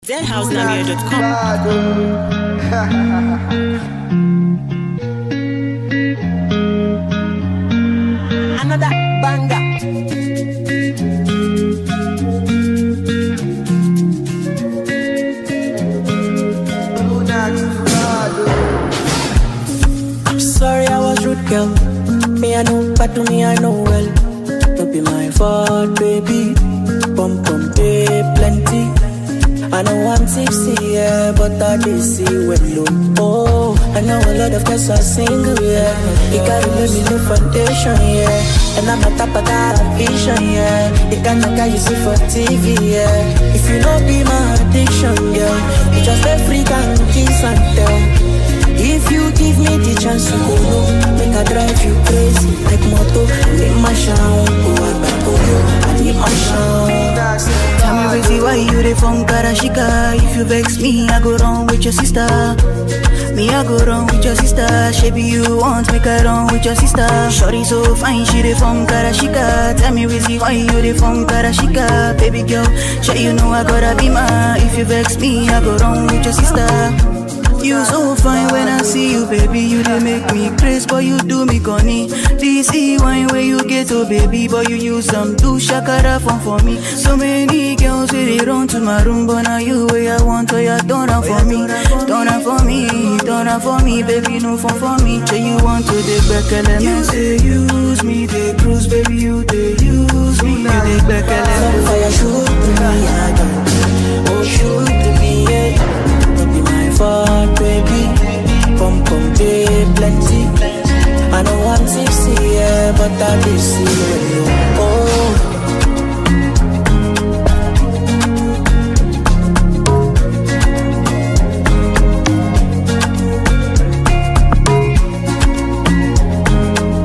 deadhousenamir.com. Another banger. I'm sorry I was rude, girl. Me I know, but to me I know well. Don't be my fault, baby. Pum pum pay plenty. I know I'm tipsy, yeah, but I did see when low. Oh, I know a lot of guys are single, yeah. You gotta let me the foundation, yeah. And I'm a top of that vision, yeah. The kind of guy you see for TV, yeah. If you don't be my addiction, yeah, you just a freak and kiss and tell. If you give me the chance to go low, make I drive you crazy like moto. I need my shine, go back go yo. I need my shine. Tell me crazy why you the phone Karashika If you vex me, I go wrong with your sister Me, I go wrong with your sister Shaby, you want make I wrong with your sister Shorty so fine, she the phone Karashika Tell me crazy why you the phone Karashika Baby girl, sure you know I gotta be my If you vex me, I go wrong with your sister you so fine when I see you, baby. You dey make me crazy, but you do me corny. This e wine where you get oh, baby, but you use some do shakara fun for me. So many girls wey they run to my room, but now you where I want, oh yeah, turn am for me, turn am for me, turn am for me, baby, no fun for me. Say you want to dey back elements. You say use me, they cruise, baby, you they use me, you dey back elements. Fire shoot to me, I don't. Oh, shoot to me, yeah. Don't be my fault, baby. Pum pum pay plenty. I know I'm tipsy, yeah, but I did see when you. Oh.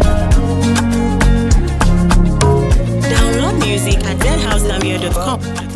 Download music at deadhousenamir.com.